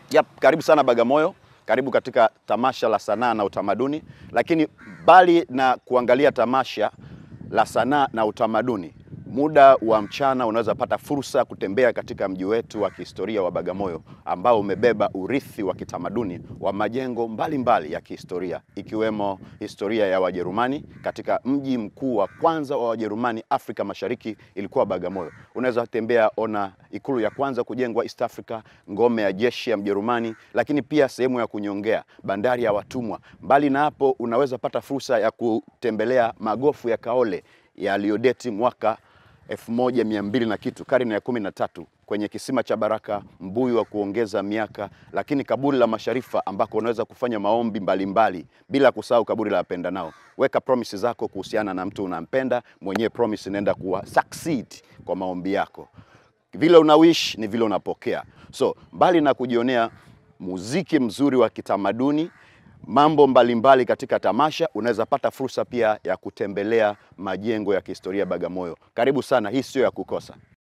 Yep, karibu sana Bagamoyo, karibu katika tamasha la sanaa na utamaduni. Lakini mbali na kuangalia tamasha la sanaa na utamaduni, muda wa mchana unaweza pata fursa kutembea katika mji wetu wa kihistoria wa Bagamoyo ambao umebeba urithi wa kitamaduni wa majengo mbalimbali mbali ya kihistoria ikiwemo historia ya Wajerumani. Katika mji mkuu wa kwanza wa Wajerumani Afrika Mashariki ilikuwa Bagamoyo. Unaweza tembea, ona ikulu ya kwanza kujengwa East Africa, ngome ya jeshi ya Mjerumani, lakini pia sehemu ya kunyongea, bandari ya watumwa. Mbali na hapo, unaweza pata fursa ya kutembelea magofu ya Kaole yaliyodeti mwaka elfu moja mia mbili na kitu karne ya kumi na tatu kwenye kisima cha Baraka, mbuyu wa kuongeza miaka, lakini kaburi la masharifa ambako unaweza kufanya maombi mbalimbali mbali, bila kusahau kaburi la wapenda nao. Weka promise zako kuhusiana na mtu unampenda mwenyewe, promise inaenda kuwa succeed kwa maombi yako. Vile una wish ni vile unapokea. So mbali na kujionea muziki mzuri wa kitamaduni mambo mbalimbali mbali katika tamasha, unaweza pata fursa pia ya kutembelea majengo ya kihistoria Bagamoyo. Karibu sana, hii sio ya kukosa.